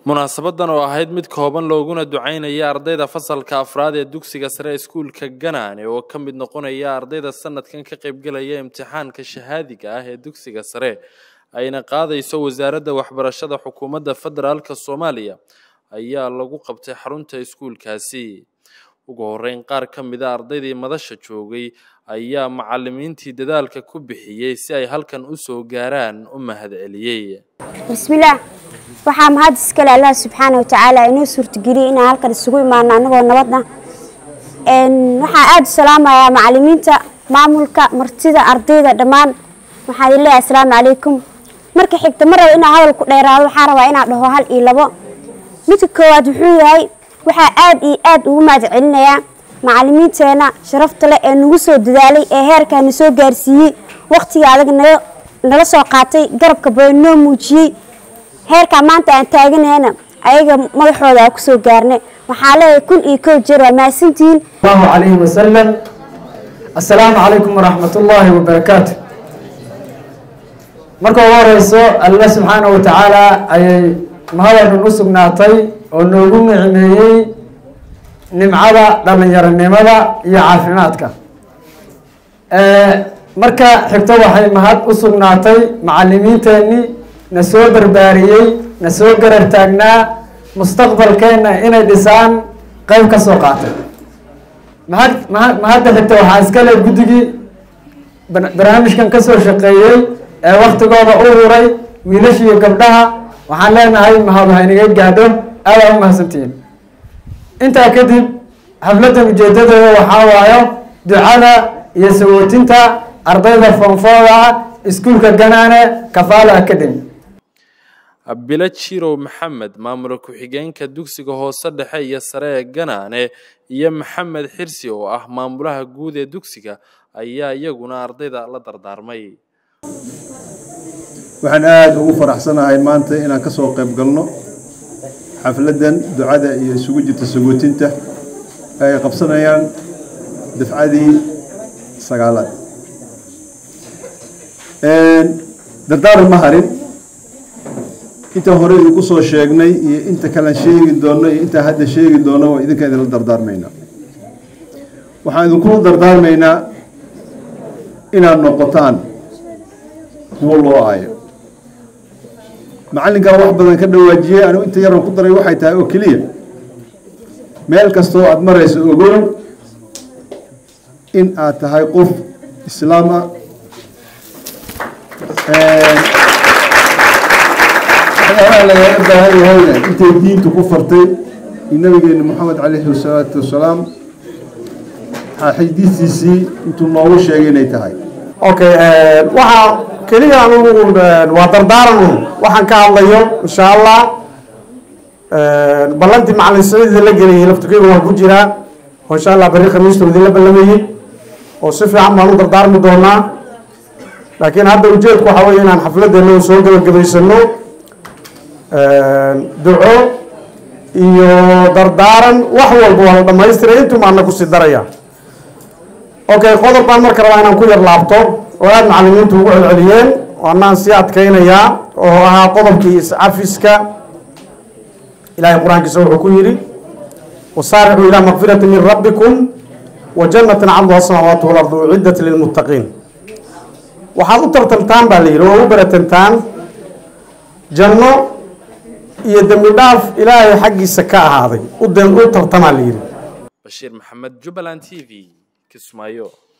munaasabadan oo ahayd mid kooban looguna ducaynaya ardayda fasalka afraad ee dugsiga sare iskuulka ganaane oo ka mid noqonaya ardayda sanadkan ka qaybgelaya imtixaanka shahaadiga ah ee dugsiga sare ayna qaadayso wasaaradda waxbarashada xukuumadda federaalka soomaaliya ayaa lagu qabtay xarunta iskuulkaasi ugu horeyn qaar ka mida ardaydii madasha joogay ayaa macalimiintii dadaalka ku bixiyey si ay halkan u soo gaaraan u mahadceliyey bismillaah waxaa mahad iskale allah subxaana wa tacaala inoo suurtageliyey inaan halkan isugu imaano annagoo nabadna waxaa aada u salaamayaa macalimiinta maamulka martida ardayda dhammaan waxaan idin leeyahay asalaamu calaykum marka xigta ma rabo inaan hadal ku dheeraado waxaan rabaa inaan dhaho hal iyo labo midka koowaad wuxuu yahay waxaa aada iyo aada ugu mahad celinayaa macalimiinteena sharafta leh ee nagu soo dadaalay ee heerkaana soo gaarsiiyey wakhtiga adag nala soo qaatay garabka badan noo muujiyey heerkaa maanta aan taaganahayna ayaga madaxooda aan kusoo gaarnay waxaa leeyahay kun iyo kow jeer waa mahadsantihiin allahu calayhi wasalam assalaamu calaykum waraxmat ullaahi wabarakaatu marka ugu horeyso alla subxaana wa tacaala ayay mahadadhan u sugnaatay oo noogu nicmeeyey nimcada dhalinyaronimada iyo caafimaadka marka xigto waxay mahad u sugnaatay macalimiinteenii na soo barbaariyey na soo garar taagnaa mustaqbalkeenna inay dhisaan qeyb ka soo qaatay mahad mahad mahadda xigta waxaa iskale guddigii barnaamijkan kasoo shaqeeyey ee waktigooda u huray wiilasha iyo gabdhaha waxaan leenahay mahadu haynaga gaadho aadaa u mahadsantihiin intaa kadib xafladdan ujeedadeeda waxaa waayo ducada iyo sawootinta ardayda foonfooda ah iskuulka ganaane kafaala academy bilo jirow maxamed maamula ku-xigeenka dugsiga hoose dhexe iyo sare ee ganaane iyo maxamed xirsi oo ah maamulaha guud ee dugsiga ayaa iyaguna ardayda la dardaarmay waxaan aada ugu faraxsanahay maanta inaan ka soo qayb galno xafladdan ducada iyo isugu jirta sagootinta ay qabsanayaan dafcadii sagaalaad dardaaran ma harin inta hore idinku soo sheegnay iyo inta kalean sheegi doonno iyo intaa hadda sheegi doonno waa idinka idinla dardaarmaynaa waxaan idinkula dardaarmaynaa inaad noqotaan kuwo loo aayo macallinkaa wax badan ka dhawaajiyey anigu inta yaran ku daray waxay tahay oo keliya meel kastoo aada marayso ogow in aad tahay qof islaam ah waxyaalaha lagaga baahan yahayna intay diintu ku fartay iyo nabigeena moxamed calayhi salaatu wasalaam xadiistiisii intuu noogu sheegay inay tahay okay waxaa keliya anugu waa dardaaran un waxaan ka hadlayo insha allah ballantii macalin saciid la geliyay laftukeyga waan ku jiraa oo insha allah beri khamiista idinla ballamayey oo si fiican baan u dardaarmi doonaa laakiin hadda ujeedku waxaa weeye inaan xafladdeena soo gabagabaysano duco iyo dardaaran wax walba waa la dhamaystiray intumaana kusii daraya okay qodob baan marka rabaa inaan ku yar laabto oo aada macalimiintu ugu celceliyeen waanaan sii adkaynayaa oo ahaa qodobkii iscafiska ilahay qur-aankiisa wuxuu ku yidhi wasaaricuu ilaa makfirati min rabbikum wa jannatin cabduha samaawaatu walardu uciddat lilmuttaqiin waxaad u tartantaan baa la yidhi oo u baratantaan janno iyo dembi dhaaf ilaahay xaggiisa ka ahaaday u tartamaa la yidhi bashiir maxamed jubbaland t v kismaayo